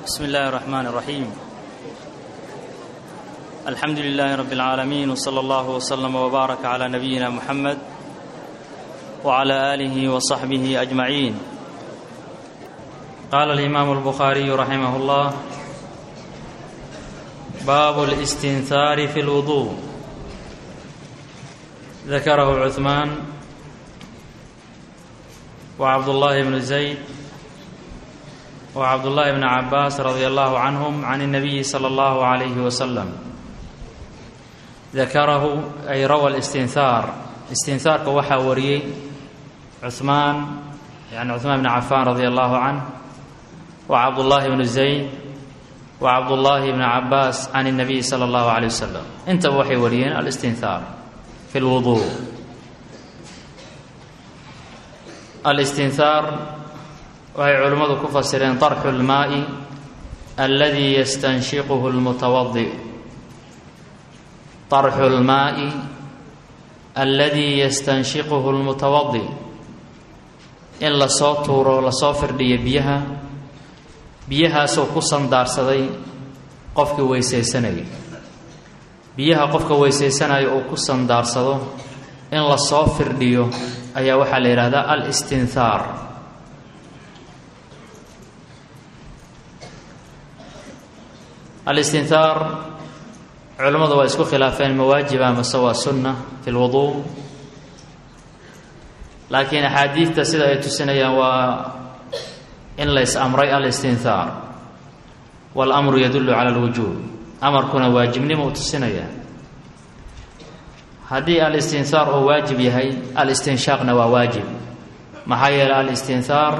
بسم الله الرحمن الرحيم الحمد لله رب العالمين وصلى الله وسلم وبارك على نبينا محمد وعلى اله وصحبه اجمعين قال الامام البخاري رحمه الله باب الاستنثار في الوضوء ذكره عثمان وعبد الله بن زيد وعبد الله بن عباس رضي الله عنهم عن النبي صلى الله عليه وسلم ذكره أي روى الاستنثار استنثارka waxaa wariyey عثمان يعني عثمان بن عفان رضي الله عنه وعبد الله بن زيد وعبد الله بن عباس عن النبي صلى الله عليه وسلم intaba waxay wariyeen الاستنثار في الوضوء الاستنثار waxay culimmadu ku fasireen طarxu اlmaaءi aladi yastanshiquhu اlmutawadi طarxu اlmaaءi aladi yastanshiquhu اlmutawadi in lasoo tuuro lasoo firdhiyo biyaha biyahaasoo ku sandaarsaday qofkii weysaysanayay biyaha qofka weysaysanaya uu ku sandaarsado in lasoo firdhiyo ayaa waxaa la yidhahdaa alstinhaar alistinhaar culimmadu waa isku khilaafeen mawaajiba mase waa sunna fi lwuduu laakiin axaadiidta sida ay tusinayaan waa in lays amray alistinhaar waاlamru yadullu cala اlwujuub amarkuna waajibnimo u tusinaya haddii alistinhaar uu waajib yahay alistinshaaqna waa waajib maxaa yeeley alistinhaar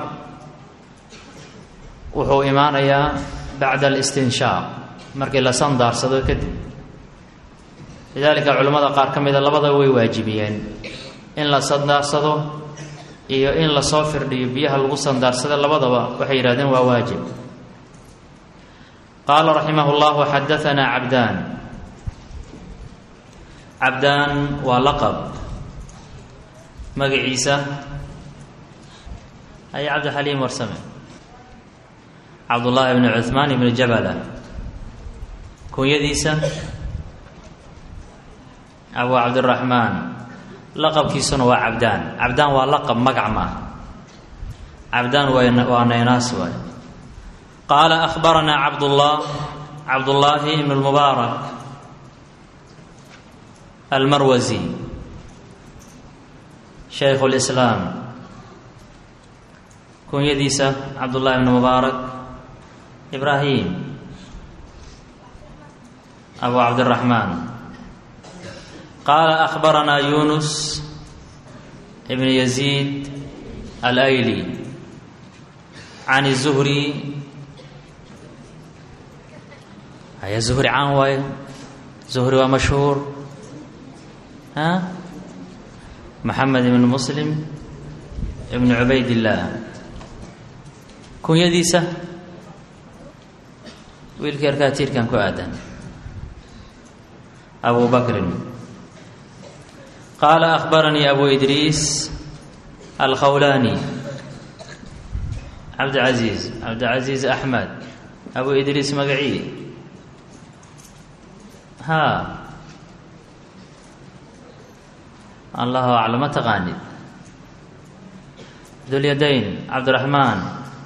wuxuu imaanayaa bacda alistinshaaq markii la sandaarsado kadib lidaalika culimmada qaar ka mida labada way waajibiyeen in la sandaarsado iyo in lasoo firdhiyo biyaha lagu sandaarsado labadaba waxay yidhahdeen waa waajib qaala raximah llahu xadaanaa cabdaan cabdaan waa laqab magaciisa ay cabdixaliim warsame cabdullaahi bni cuhmaan ibni jabala kunyadiisa abu cabdiraxmaan laqabkiisuna waa cabdaan cabdaan waa laqab magac ma cabdaan waa naynaas waay qaala akhbaranaa cabdullah cabdullaahi ibn lmubaarak almarwasi shaykhu lislaam kunyadiisa cabdullahi ibn mubaarak ibraahim abu cabdiraxmaan qaala akhbaranaa yunus ibn yaziid alayli can zuhri haya zuhri caan waayo zuhri waa mashhuur a maxamed ibn muslim ibn cubaydillaah kunyadiisa wiilka yarkaa tiirkan ku aadan abu bakrin qaala akhbaranii abu idriis alkhawlaani cabdicasiis cabdicasiis axmed abu idriis magacii haa allahu aclam ma taqaanid dulyadayn cabdiraxmaan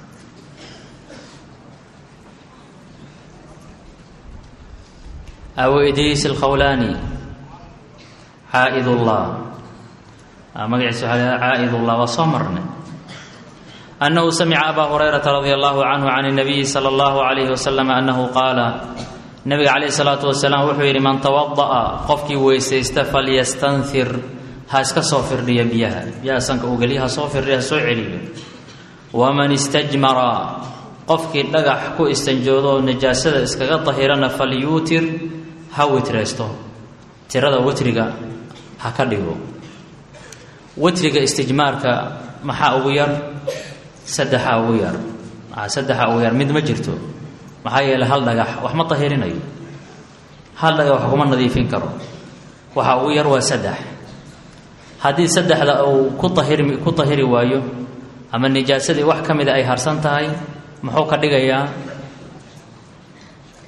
abu idriis alkhawlaani caaid ullah magaciisa waxaa caaid ullah waa soo marnay annahu samica abaa hurayrata radia allahu canhu can اnabiyi salى اllahu alayhi wasalam annahu qaala nabiga calayh salaatu wasalaam wuxuu yidhi man tawada'a qofkii weysaysta falyastanfir ha iska soo firdhiya biyaha biyaha sanka uu geliya ha soo firdhiya ha soo celiyo waman istajmara qofkii dhagax ku istanjoodo oo najaasada iskaga dahirana falyuutir ha witreysto tirada witriga ha ka dhigo witriga istijmaarka maxaa ugu yar saddexaa ugu yar saddexaa ugu yar mid ma jirto maxaa yeeley hal dhagax wax ma dahirinayo hal dhagax wax kuma nadiifin karo waxa ugu yar waa saddex haddii saddexda uu ku ahiri ku dahiri waayo ama nijaasadii wax ka mida ay harsan tahay muxuu ka dhigayaa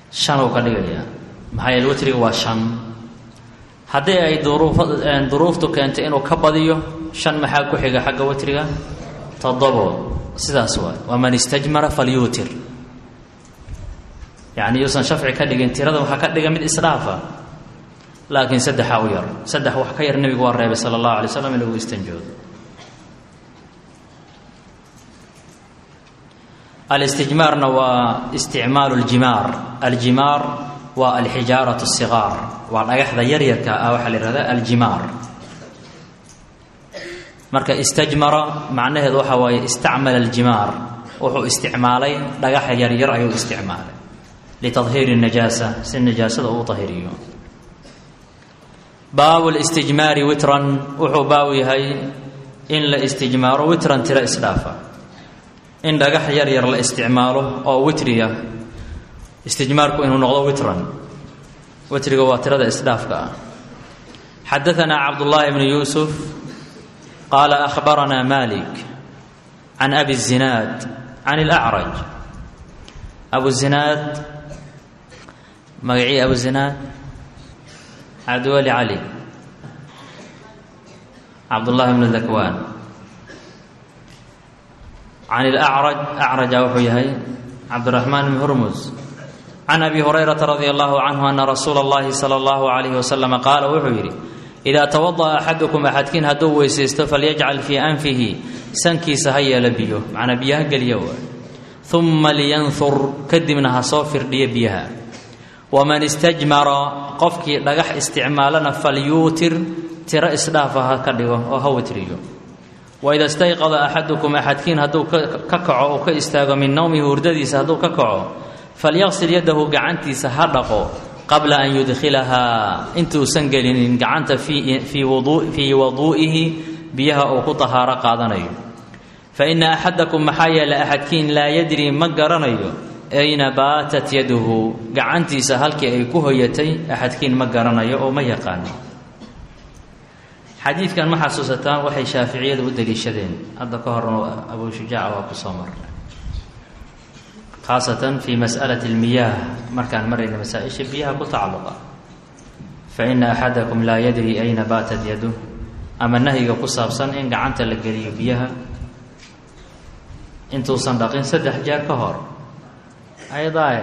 shan uu ka dhigayaa maxaa yeele witriga waa shan haddii ay duruuf duruuftu keentay inuu ka badiyo shan maxaa ku xiga xagga witriga toddobo sidaas waay waman istajmara falyuutir yacni yuusan shafci ka dhigin tirada waxaa ka dhiga mid isdhaafa laakiin saddexa u yar saddex wax ka yar nebigu waa reebay sala allahu alay slam in lagu istanjoodo alistijmaarna waa isticmaalu ljimaar aljimaar waa alxijaaratu sigaar waa dhagaxda yaryarka ah waxaa la yihahda aljimaar marka istajmara macnaheedu waxaa waaye istacmala aljimaar wuxuu isticmaalay dhagaxa yaryar ayuu isticmaalay litadhiiri najaasa si najaasada uu tahiriyo baabu listijmaari witran wuxuu baabu yahay in la istijmaaro witran tiro isdhaafa in dhagax yar yar la isticmaalo oo witriya istijmaarku inuu noqdo witran witriga waa tirada isdhaafka ah xadaanaa cabdullaahi bnu yuusuf qaala akhbaranaa malik can abi zinaad can اlacraj abu zinaad magacii abu zinaad cabdiweli cali cabdullaahi bnu dakwaan can ilacraj acraja wuxuu yahay cabdiraxmaan bn hurmus can abi hurayrata radia allahu canhu ana rasuula اllahi sala allahu alayhi wasalama qaala wuxuu yidhi idaa tawada'a axadukum axadkiin hadduu weysaysto falyajcal fii anfihi sankiisa ha yeelo biyo macnaa biyo ha geliya waay uma liyanhur kadibna ha soo firdhiyo biyaha waman istajmara qofkii dhagax isticmaalana falyuutir tiro isdhaafa ha ka dhigo oo ha witriyo waida stayqada axadukum axadkiin hadduu ka kaco uu ka istaago min nowmihi hurdadiisa hadduu ka kaco falyaqsil yadahu gacantiisa ha dhaqo qabla an yudkhilahaa intuusan gelinin gacanta fii waduu'ihi biyaha uu ku tahaaro qaadanayo fa ina axadakum maxaa yeele axadkiin laa yadri ma garanayo ayna baatat yaduhu gacantiisa halkii ay ku hoyatay axadkiin ma garanayo oo ma yaqaano xadiidkan ma xasuusataan waxay shaaficiyadu u daliishadeen hadda ka horna abu shujaaca waa ku soo marnay khaasatan fi mas'alati اlmiyaah markaan marayna masaa-isha biyaha ku tacalluqa fa ina axadakum laa yadri ayna baatat yaduh ama nahyiga ku saabsan in gacanta la geliyo biyaha intuusan dhaqin saddex jeer ka hor ay daahir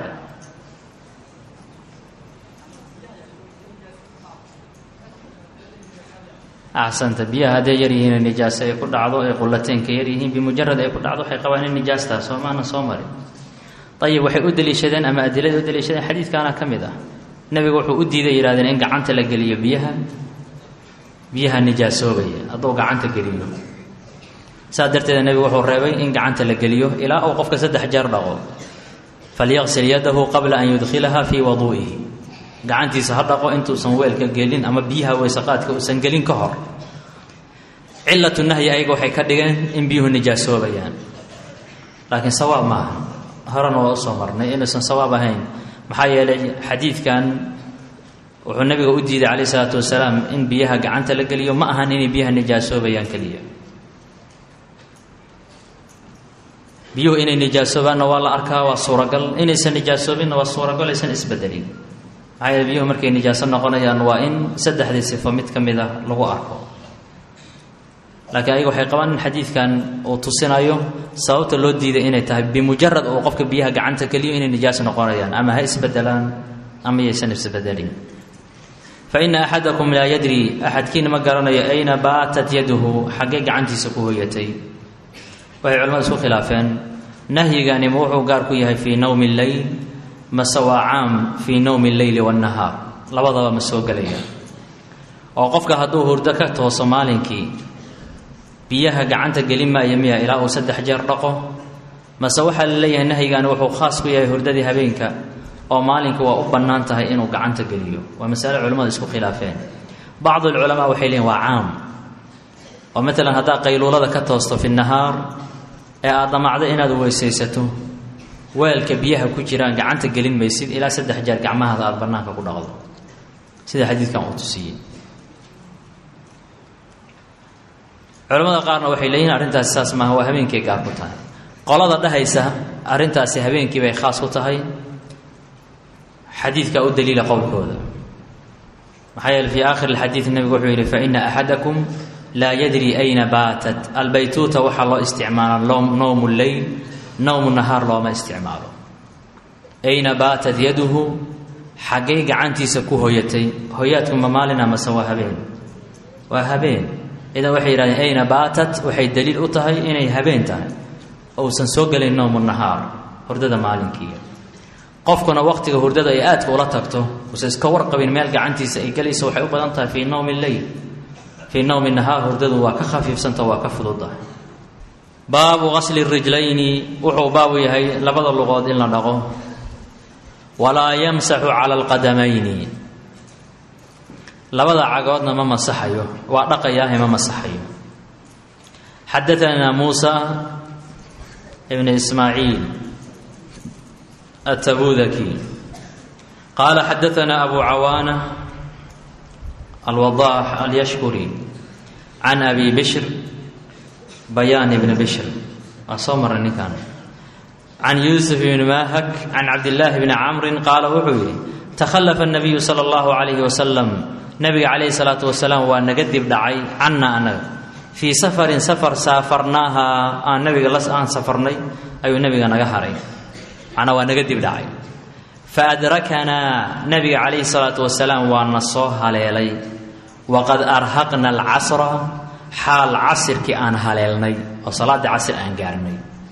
axsanta biyaha hadday yar yihiin nijaaso ay ku dhacdo ay qulateenka yar yihiin bimujarad ay ku dhacdo waxay qabaan in nijaastaa soo maana soo marin ayib waxay u daliishadeen ama adilada u daliishadeen xadiidkaana ka mid ah nebigu wuxuu u diiday yidhahdeen in gacanta la geliyo biyaha biyaha nijaasoobaya hadduu gacanta geliyo saas darteeda nebigu wuxuu reebay in gacanta la geliyo ilaa uu qofka saddex jeer dhaqo falyaqsil yadahu qabla an yudkhilaha fii waduu'ihi gacantiisa ha dhaqo intuusan weelka gelin ama biyaha weysaqaadka uusan gelin ka hor cilatu nahyi ayaga waxay ka dhigeen in biyuhu nijaasoobayaan laakiin sawaab maaha horena waa usoo marnay inuusan sawaab ahayn maxaa yeelay xadiidkan wuxuu nabiga u diiday calayh isalaatu wasalaam in biyaha gacanta la geliyo ma ahan inay biyaha nijaasoobayaan keliya biyuhu inay nijaasoobaanna waa la arkaa waa suuragal inaysan nijaasoobinna waa suuragal aysan isbedelin maxaa yeele biyuhu markay nijaaso noqonayaan waa in saddexdii sifo mid ka mid a lagu arko laakiin ayaga waxay qabaan in xadiidkan uu tusinayo sababta loo diiday inay tahay bimujarad uu qofka biyaha gacanta geliyo inay nijaas noqonayaan ama ha isbedelaan ama yaysan isbedelin fa ina axadakum laa yadri axadkiina ma garanayo ayna baatat yaduhu xaggee gacantiisa ku hoyatay waxay culamadu isku khilaafeen nahyigani ma wuxuu gaar ku yahay fii nowmi lleyl mase waa caam fii nowmi lleyli waannahaar labadaba ma soo gelaya oo qofka hadduu hurdo ka tooso maalinkii biyaha gacanta gelin maaya miya ilaa uu saddex jeer dhaqo mase waxaa la leeyahay nahyigani wuxuu khaas ku yahay hurdadii habeenka oo maalinka waa u bannaan tahay inuu gacanta geliyo waa masale culimmadu isku khilaafeen bacdu alculamaa waxay leeyihin waa caam oo maalan haddaad qayluulada ka toosto fi nahaar ee aad damacdo inaad weysaysato weelka biyaha ku jiraan gacanta gelin maysid ilaa saddex jeer gacmahaada aada bannaanka ku dhaqdo sida xadiidkan uu tusiyey culamada qaarna waxay leeyihin arrintaasi saas maaha waa habeenkay gaar ku tahay qolada dhahaysa arrintaasi habeenkii bay khaas ku tahay xadiidkaa u daliila qowlkooda maxaa yeele fii aakhiri alxadiid nebigu wuxuu yidhi faina axadakum laa yadri ayna baatat albaytuuta waxaa loo isticmaalaa nowmu leyl nowmu nahaar looma isticmaalo ayna baatat yaduhu xaggay gacantiisa ku hoyatay hoyaadku ma maalina mase waa habeen waa habeen idan waxay yidhahdeen ayna baatat waxay daliil u tahay inay habeen tahay ousan soo gelayn nowmu nahaar hurdada maalinkii qofkuna waqtiga hurdada ay aadka ula tagto usan iska warqabin meel gacantiisa ay gelayso waxay u badan tahay fii nowmi leyl fii nowmi nahaar hurdadu waa ka khafiifsanta waa ka fududahay baabu qasli rijlayni wuxuu baabu yahay labada luqood in la dhaqo walaa yamsaxu cala alqadamayni labada cagoodna ma masaxayo waa dhaqayaahe ma masaxayo xadaanaa muusa ibn ismaaciil التبوذكي قال حدثنا أبو عوانة الوضاح اليشكري عن أبي بشر بيان بن بشر أصمر النكان عن يوسف بن ماهك عن عبد الله بن عمرو قال وحوي تخلف النبي صلى الله عليه وسلم نبي عليه الصلاة والسلام ونقدب دعي عنا أنا في سفر سفر سافرناها آن نبي لس آن سفرني أي نبي نقهري macnaa waa naga dib dhacay fa adrakanaa nabiga calayhi salaatu wasalaam waa na soo haleelay waqad arhaqna alcasra xaal casirkii aan haleelnay oo salaaddii casir aan gaarnay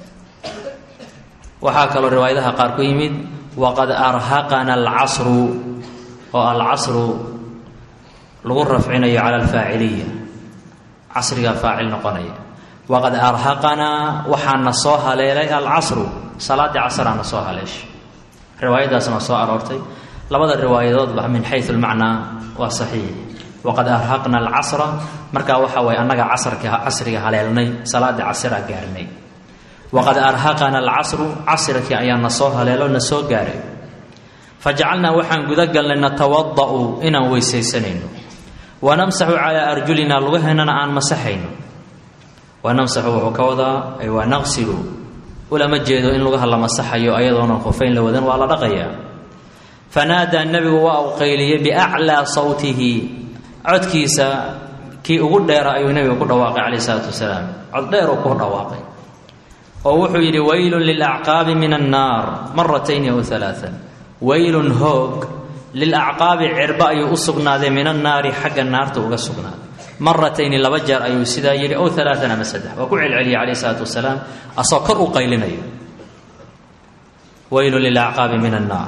waxaa kaloo riwaayadaha qaar ku yimid waqad arhaqana alcasru oo alcasru lagu rafcinayo cala alfaaciliya casrigaa faacil noqonaya waqad arhaqanaa waxaa na soo haleelay alcasru salaaddii casraa na soo haleeshay riwaayadaasna soo aroortay labada riwaayadoodba min xayu lmacnaa waa saxiix waqad arhaqna alcasra markaa waxa waye annaga casrka casriga haleelnay salaaddii casraa gaarnay waqad arhaqana alcasru casrkii ayaa na soo haleelo na soo gaaray fajacalnaa waxaan gudagalnay natawada'u inaan weysaysanayno wanamsaxu calaa arjulina lugaheennana aan masaxayno wanamsaxu wuxuu ka wadaa ay waa naqsilu ulama jeedo in lugaha la masaxayo ayadoonan khufayn la wadan waa la dhaqayaa fanaadaa nebigu waa uu qayliyey biaclaa sawtihi codkiisa kii ugu dheera ayuu nebigu ku dhawaaqay calayh isalaatu wasalaam cod dheer uu ku dhawaaqay oo wuxuu yidhi waylun lilacqaabi min annaar maratayni aw alaaan waylun hoog lilacqaabi cirba ayuu u sugnaaday min annaari xagga naarta uga sugnaaday maratayni laba jeer ayuu sidaa yidhi ow alaaan ama saddex waa ku celceliyay calayh isalaatu wasalaam asoo kor u qaylinayo waylun lilacqaabi min annaar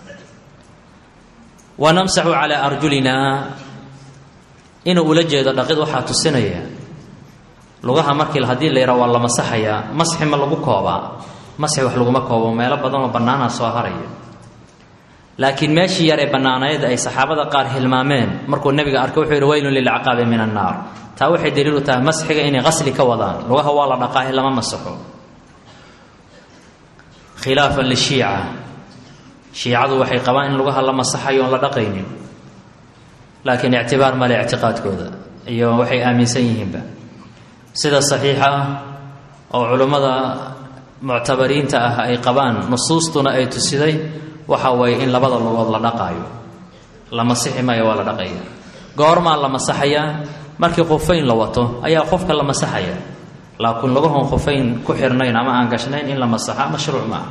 wanamsaxu calaa arjulinaa inuu ula jeedo dhaqid waxaa tusinaya lugaha markii haddii la yidhaha waa la masaxayaa masxi ma lagu koobaa masxi wax laguma koobo meelo badan oo bannaanaa soo haraya laakiin meeshii yar ee bannaanayd ay saxaabada qaar hilmaameen markuu nebiga arkay wuxuu yidhi waylun lilcaqaabi min annaar taa waxay daliilu tahay masxiga inay qasli ka wadaan lugaha waa la dhaqaahe lama masaxo khilaafan lishiica shiicadu waxay qabaan in lugaha la masaxayo oon la dhaqaynin laakiin ictibaar male ictiqaadkooda iyo waxay aaminsan yihiinba sida saxiixa ah oo culummada muctabariinta ah ay qabaan nusuustuna ay tusiday waxa waye in labada lugood la dhaqaayo la masixi maayo waa la dhaqaya goormaa la masaxayaa markii khufayn la wato ayaa qofka la masaxaya laakiin lugahoon khufayn ku xirnayn ama aan gashnayn in la masaxa mashruuc maaha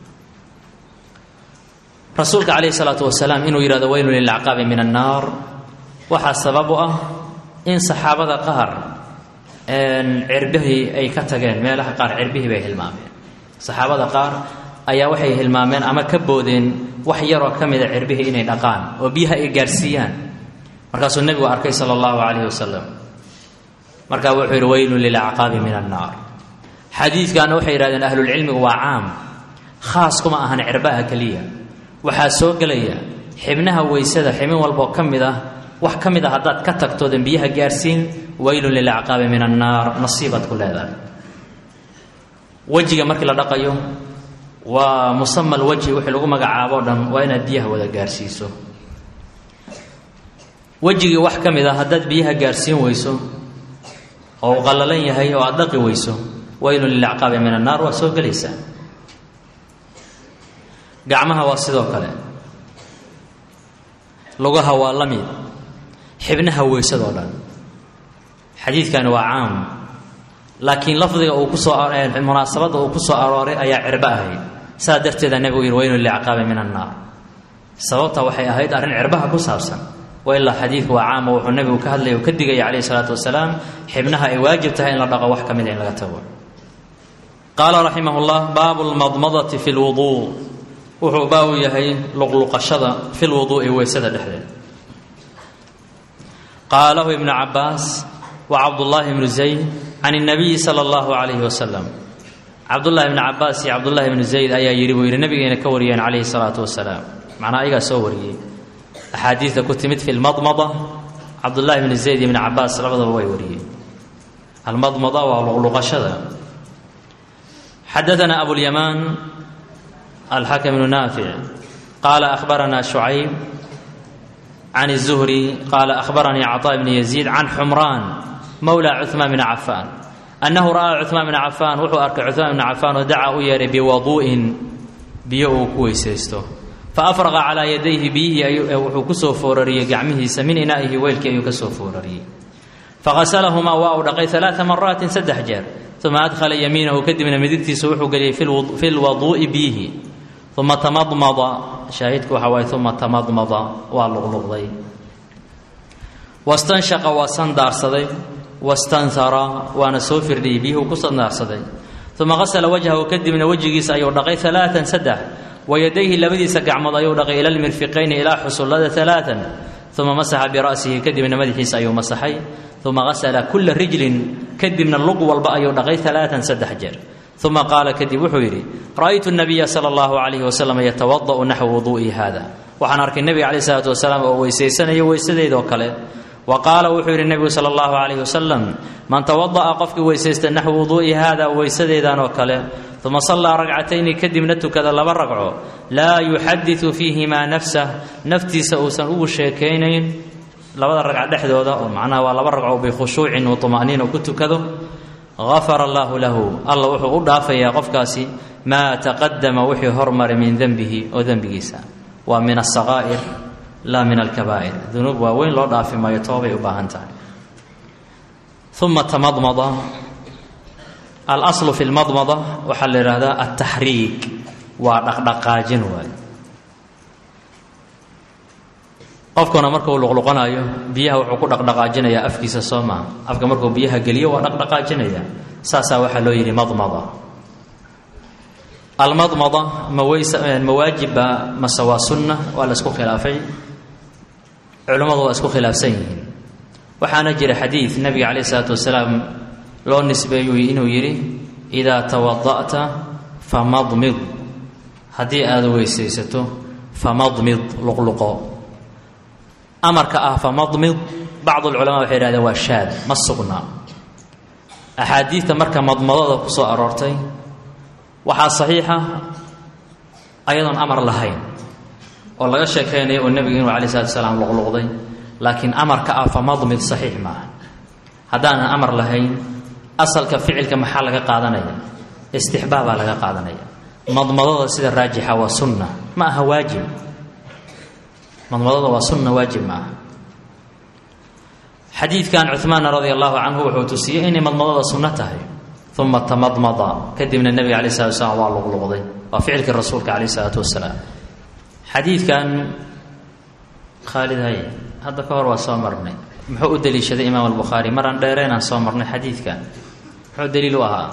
rasuulka calayhi salaatu wasalaam inuu yidhahdo weylun lilacqaabi min annaar waxaa sabab u ah in saxaabada qaar cirbihii ay ka tageen meelaha qaar cirbihii bay hilmaameen saxaabada qaar ayaa waxay hilmaameen ama ka boodeen wax yaroo ka mida cirbihii inay dhaqaan oo biyaha ay gaarsiiyaan markaasuu nebigu arkay sala allahu calayhi wasalam markaa wuxuu yidhi weylun lilacqaabi min annaar xadiidkaana waxay yidhahdeen ahlulcilmigu waa caam khaas kuma ahan cirbaha keliya waxaa soo gelaya xibnaha weysada xibin walboo ka mid ah wax ka mid a haddaad ka tagtoodan biyaha gaarsiin weylun lilacqaabi min annaar nasiibaad ku leedahay wejiga markii la dhaqayo waa musama alwajhi wixii lagu magacaabo o dhan waa inaad biyaha wada gaarsiiso wejigii wax ka mid a haddaad biyaha gaarsiin weyso oo uu qallalan yahay oo aada dhaqi weyso weylun lilacqaabi min annaar waa soo gelaysaa gacmaha waa sidoo kale lugaha waa la mid xibnaha weysadoo dhan xadiidkani waa caam laakiin lafdiga uu kusoo munaasabadda uu ku soo arooray ayaa cirbo ahayd saa darteeda nebigu yidhi weynu licaqaabi min annaar sababta waxay ahayd arrin cirbaha ku saabsan wa ilaa xadiidku waa caam oo wuxuu nebigu ka hadlaya uu ka digaya calayhi salaatu wasalaam xibnaha ay waajib tahay in la dhaqo wax ka mida in laga tago qaala raximah llah baabu lmadmadati fi lwuduu wuxuu baabu yahay luqluqashada fi lwuduu'i weysada dhexdeeda qaalahu ibnu cabaas wa cabdullaahi ibnu zayd can اnabiyi sala allahu calayhi wasalam cabdullahi ibnu cabaas iyo cabdullahi ibnu zayd ayaa yidhi buu yidhi nabigeena ka wariyeen calayhi salaatu wasalaam macnaa ayagaa soo wariyey axaadiidta ku timid fi lmadmada cabdullahi ibnu zayd iyo ibnu cabaas labadaba way wariyeen almadmada waa luqluqashada xadaana abulyamaan alxakm bnu naafic qaala ahbarana shucayb can الzuhri qaala ahbaranii caطaa bni yaziid can xumraan mowla cuثmaan bni cafaan annahu ra'aa cuثmaan bni cafaan wuxuu arkay cuثmaan bni cafaan oo dacaa u yeedhay biwaduu'in biyo uu ku weysaysto faafraqa calaa yadayhi biyihii wuxuu ku soo foorariyey gacmihiisa min inaa'ihi weylkii ayuu ka soo foorariyey faqasalahumaa waa uu dhaqay alaaa maraatin saddex jeer uma adkhala yamiinahu kadibna midigtiisa wuxuu geliyey fi lwaduu'i biyihi uma tamadmada shaahidku waxa waaye uma tamadmada waa luqluqday wastanshaqa waa sandaarsaday wastanhara waana soo firdhiyey biyuhu ku sandaarsaday uma qasala wajhahu kadibna wejigiisa ayuu dhaqay alaaan saddex wayadayhi labadiisa gacmood ayuu dhaqay ila lmirfiqayni ilaa xusullada alaaan uma masaxa bira'sihi kadibna madaxiisa ayuu masaxay uma qasala kula rijlin kadibna lug walba ayuu dhaqay alaaan saddex jeer uma qaala kadib wuxuu yidhi ra'aytu nabiya sala allahu calayhi wasalam yatawada'u naxwa wuduu'i hada waxaan arkay nebiga calayh isalaatu wasalaam oo weysaysanayo weysadeydoo kale wa qaala wuxuu yidhi nebigu sala allahu calayhi wasalam man tawada'a qofkii weysaysta naxwa wuduu'i hada weysadeedan oo kale uma sallaa ragcatayni kadibna tukada laba ragco laa yuxaditu fiihimaa nafsah naftiisa uusan ugu sheekaynayn labada ragca dhexdooda oo macnaha waa laba ragco bikhushuucin wa tuma'niina ku tukado gafara allaahu lahu alla wuxuu u dhaafayaa qofkaasi maa taqadama wixii hormaray min dembihi oo dembigiisa waa min asaqaa'ir laa min alkabaa'ir dunuub waaweyn loo dhaafi maayo toobay u baahan tahay uma tamadmada alaslu fi lmadmada waxaa la yidhaahdaa altaxriik waa dhaqdhaqaajin waay qofkuna markuu luqluqanayo biyaha wuxuu ku dhaqdhaqaajinayaa afkiisa soo maaha afka markuu biyaha geliyo waa dhaqdhaqaajinaya saasaa waxaa loo yidhi madmada almadmada ma weys ma waajibba mase waa sunna waa la isku khilaafay culimmadu waa isku khilaafsan yihiin waxaana jira xadiid nabiga calayh isalaatu wasalaam loo nisbeeyu inuu yidhi idaa tawada'ta famadmid haddii aada weysaysato famadmid luqluqo amarka ah famadmid bacd alculamaa waxay yidhahdeen waa shaad ma sugna axaadiidta marka madmadada ku soo aroortay waxaa saxiixa ayadoon amar lahayn oo laga sheekaynayo oo nebiga inuu alay slatu salaam luqluqday laakiin amarka ah famadmid saxiix maaha haddaanan amar lahayn asalka ficilka maxaa laga qaadanaya istixbaabaa laga qaadanaya madmadada sida raajixa waa sunna ma aha waajib madmadada waa sunna waajib ma aha xadiidkan cuhmaana radia allahu canhu wuxuu tusiyey inay madmadada sunno tahay uma tamadmada kadibna nebiga alay slatu wasalaam waa luqluqday waa ficilkii rasuulka calayh isalaatu wasalaam xadiidkan khaalid hay hadda ka hor waa soo marnay muxuu u deliishaday imaam albukhaari maraan dheereenaan soo marnay xadiidkan muxuu daliil u ahaa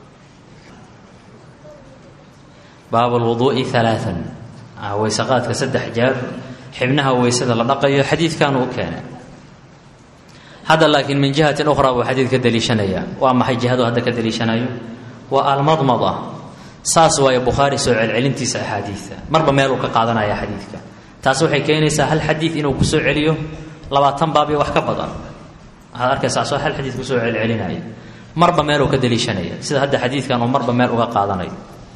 baab lwuduu'i alaaan weysaqaadka saddex jeer xibnaha weysada la dhaqayo xadiidkan uu keenay hadda laakiin min jihatin ukhra buu xadiid ka daliishanaya waa maxay jihadu hadda ka daliishanayo waa almadmada saas waayo bukhaari soo celcelintiisa axaadiidta marba meel uu ka qaadanaya xadiidka taas waxay keenaysaa hal xadiid inuu kusoo celiyo labaatan baab iyo wax ka badan waxaad arkaysaa soo hal xadiid kusoo celcelinaya marba meel uu ka daliishanaya sida hadda xadiidkan uu marba meel uga qaadanayo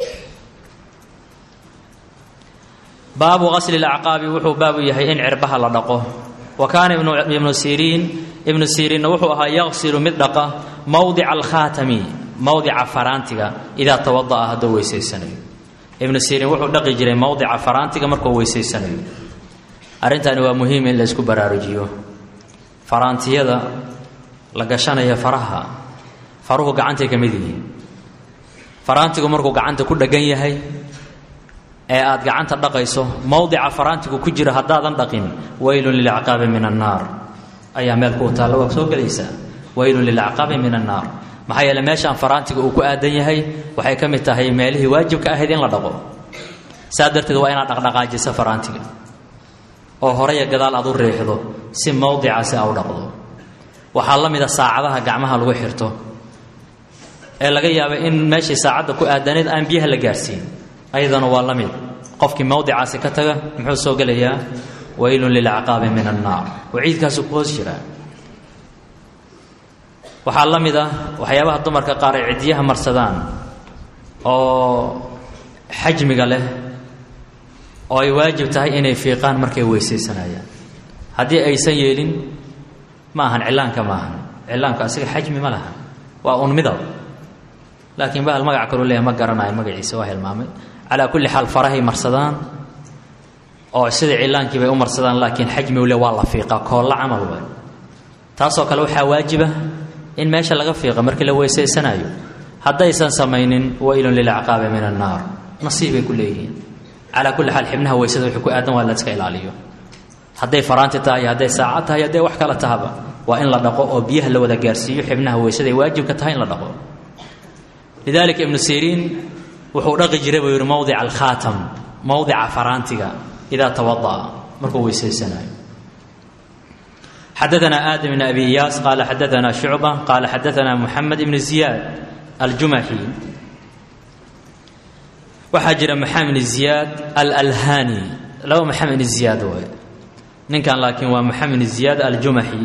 baabu qasli lacqaabi wuxuu baabu yahay in cirbaha la dhaqo wa kaana ibnu siriin ibnu siriinna wuxuu ahaa yaqsilu mid dhaqa mowdica alkhaatami mowdica faraantiga idaa tawada'a hadduu weysaysanayo ibnu siriin wuxuu dhaqi jiray mowdica faraantiga markuu weysaysanayo arrintani waa muhiim in la isku baraarujiyo faraantiyada la gashanaya faraha faruhu gacantay ka mid yihiin faraantigu markuu gacanta ku dheggan yahay ee aad gacanta dhaqayso mowdica faraantigu ku jira haddaadan dhaqin waylun lilacqaabi min annaar ayaa meel kuu taalla waa soo gelaysaa waylun lilacqaabi min annaar maxaa yeele meeshaan faraantiga uu ku aadan yahay waxay ka mid tahay meelihii waajibka ahayd in la dhaqo saa darteed waa inaad dhaqdhaqaajiso faraantiga oo horaya gadaal aad u riixdo si mowdicaasi a u dhaqdo waxaa la mida saacadaha gacmaha lagu xirto ee laga yaaba in meeshii saacadda ku aadaneed aan biyaha la gaarsiin ayadana waa la mid qofkii mowdicaasi ka taga muxuu soo gelayaa waylun lilacqaabi min annaar waciidkaasu ku hoos jiraa waxaa la mid ah waxyaabaha dumarka qaar ay ciddiyaha marsadaan oo xajmiga leh oo ay waajib tahay inay fiiqaan markay weysaysanayaan haddii aysan yeelin ma ahan cillaanka ma ahan cillaanku asiga xajmi ma laha waa un midab laakiin bahal magac kalu leeyahay ma garanayo magaciisa waa hilmaamay calaa kulli xaal farahay marsadaan oo sida cillaankii bay u marsadaan laakiin xajmigu le waa la fiiqaa koolla camal way taasoo kale waxaa waajiba in meesha laga fiiqa markii la weysaysanayo haddaysan samaynin waylun lilacqaabi min annaar nasiibay ku leeyihiin calaa kulli xaal xibnaha weysada wuxuu ku aadan waa la iska ilaaliyo hadday faraanti tahay hadday saacad tahay hadday wax kala tahaba waa in la dhaqo oo biyaha la wada gaarsiiyo xibnaha weysadaay waajibka tahay in la dhaqo lidalika ibnu siriin wuxuu dhaqi jiray buu yidhi mowdica alkhaatam mowdica faraantiga idaa tawada'a markuu weysaysanayo xadaana aadam bn abi iyaas qaala xadaana shucba qaala xadaana muxamed ibn ziyaad aljumaxi waxaa jira maxamed ibn ziyaad alalhani laba maxamed ibn ziyaad waay ninkan laakiin waa maxamed ibn ziyaad aljumaxi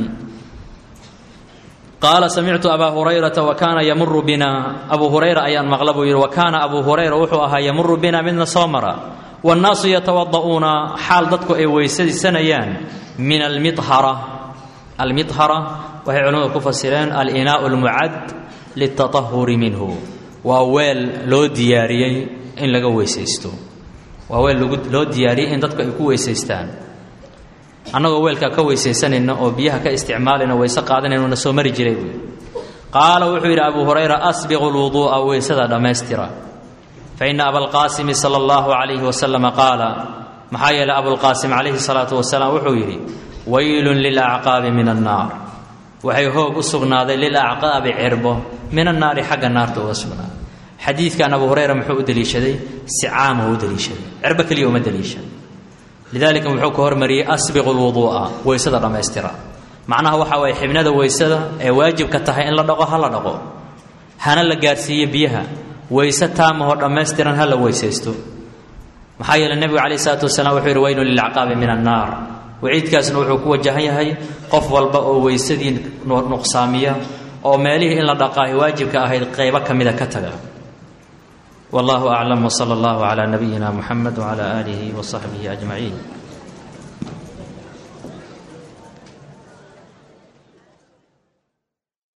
qaala samictu abaa hurayrata wa kaana yamuru bina abuu hurayra ayaan maqla buu yidhi wa kaana abuu hurayra wuxuu ahaa yamuru bina midna soo mara wannaasu yatawada'uuna xaal dadku ay weysadisanayaan min almidhara almidhara waxay culimmadu ku fasireen alinaau almucad litatahuri minhu waa weel loo diyaariyey in laga weysaysto waa weel loo diyaariyey in dadku ay ku weysaystaan annagoo weelkaa ka weysaysanayna oo biyaha ka isticmaalayna weyse qaadanayna na soo mari jiray buui qaala wuxuu yidhi abuu hurayra asbiqu lwuduu'a weysada dhammaystira fa ina abalqaasimi sala allahu calayhi wasalama qaala maxaa yeelay abulqaasim calayhi salaatu wasalaam wuxuu yidhi waylun lilacqaabi min annaar waxay hoog u sugnaaday lilacqaabi cirbo min annaari xagga naarta uga sugnaaday xadiidkan abu hurayra muxuu u deliishaday si caamuu u deliishaday cirbo keliya uma deliishan lidalika wuxuu ka hormariyey asbiqu lwuduu'a weysada dhammaystira macnaha waxaa waye xibnada weysada ee waajibka tahay in la dhaqo ha la dhaqo hana la gaarsiiyo biyaha weyse taamahoo dhammaystiran ha la weysaysto maxaa yeeley nebigu calayh isalaatu wasalaam wuxuu yidhi waylun lilacqaabi min annaar waciidkaasna wuxuu ku wajahan yahay qof walba oo weysadii nuqsaamiya oo meelihii in la dhaqaayo waajibka ahayd qaybo ka mida ka taga wallahu aclam wsala allahu calaa nabiyina muxamed wcala aalihi wasaxbihi ajmaciin